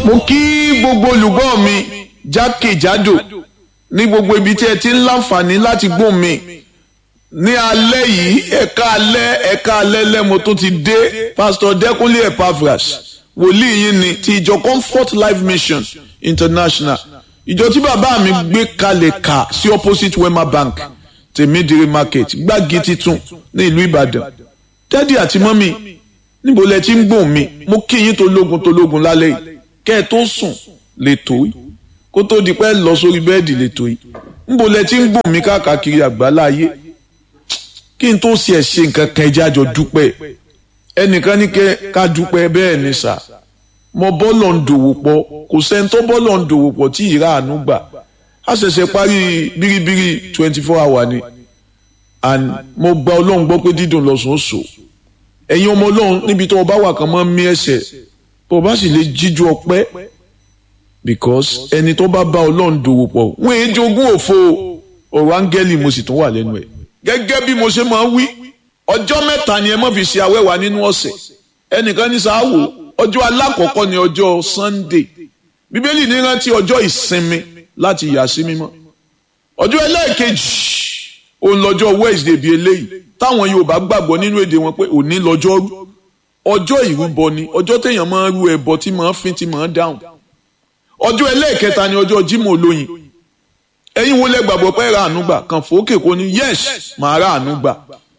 mo kí gbogbo olùgbọ́ mi jákèjádò ní gbogbo ibi tí ẹ ti ń láǹfààní láti gbóhùn mi ní alẹ́ yìí ẹ̀ka alẹ́ ẹ̀ka alẹ́ lẹ́mo tó ti dé pásítọ̀ dẹ́kunlé epaphras wòlíì yín ni ti ìjọ comfort life mission international ìjọ tí bàbá mi gbé kalẹ̀ kà sí opposite wema bank tèmídìrí market gbági titun ní ìlú ìbàdàn dádì àti mọ́mì níbo lẹ ti ń gbóhùn mi mo kí yín tológun tológun lálẹ́ yìí kẹ́ ẹ tó sùn lè tó yìí kó tó di pẹ́ lọ sórí bẹ́ẹ̀dì lè tó yìí níbo lẹ ti ń gbóhùn mi káàkiri àgbáláyé kí n tó ṣe ẹ̀ ṣe nǹkan kan ẹjẹ́ àjọ dúpẹ́ ẹnìkan ní ká dúpẹ́ bẹ́ẹ̀ ni sà mo bọ́lọ̀ ń dòwò pọ̀ kò sẹ́ni tó bọ́lọ̀ ń dòwò pọ̀ tí ìrà àánú gbà á ṣẹ̀ṣẹ̀ parí bíríbírí twenty four hour ni and mo gba ọlọ́run gbọ́ pé dídùn lọ́sùn ó sò ẹ̀yin ọmọ ọlọ́run níbi tó o bá wà kàn mọ́ mí ẹsẹ̀ tó o bá sì lè jíjú ọpẹ́ because ẹni tó bá bá ọlọ́run dòwò pọ̀ wọ́n èé jogún òfo ọ̀rọ̀ áńgẹ́lì mo sì tún wà lẹ́nu ẹ̀ gẹ́gẹ́ bí mo ṣe máa ń wí ọjọ́ mẹ́ta ni ẹ má fi ṣe awẹ́wà nínú ọ̀sẹ̀ ẹnìkan ní sáwò ọjọ́ alákọ̀ọ́kọ́ ni ọjọ́ Sunday bíbélì ní rántí ọjọ́ ìsinmi láti yà sí mímọ́ ọjọ́ ẹlẹ́ẹ̀kejì òun lọ́jọ́ Wednesday bíi eléyìí táwọn Yorùbá gbàgbọ́ nínú èdè wọn pé òní lọ́jọ́ rú ọjọ́ ìrúbọ ni ọjọ́ téèyàn máa ń rú ẹbọ tí máa ń fin tí máa ń dáhùn ọjọ́ ẹlẹ́ẹ̀kẹta ni ọjọ́ Jímọ̀ olóyin ẹ̀yin wo lẹ gbàgbọ́ pé ra àánú gbà kàn fòókè kò ní yes màá ra àánú gbà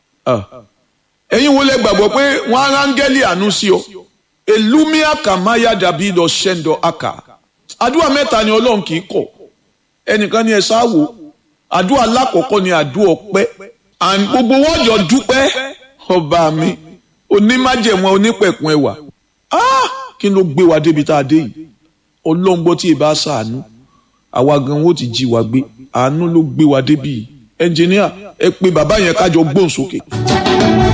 ẹ̀yin wo lẹ gbàgbọ́ pé wọ́n á rángẹ́lì àánú sí ọ elumia kamaya dàbí lọ ṣẹ́ńdọ̀ aka àdúrà mẹ́ta ni Ọlọ́run kì í kọ̀ ẹnìkan ni ẹ sáwò àdúrà lákọ̀ọ́kọ́ ni àdúrà ọpẹ́ and gbogbo wọn jọ dúpẹ́ ọba mi onímájẹ̀mọ́ onípẹ̀kun ẹwà kí ló gbé wa débi tá a dé yìí Ọlọ́run gbọ́ tí ì bá ṣàánú àwa gan wo ti jí wa gbé àánú ló gbé wa débi yìí ẹnjìníà ẹ pé bàbá yẹn kájọ gbóhùn sókè.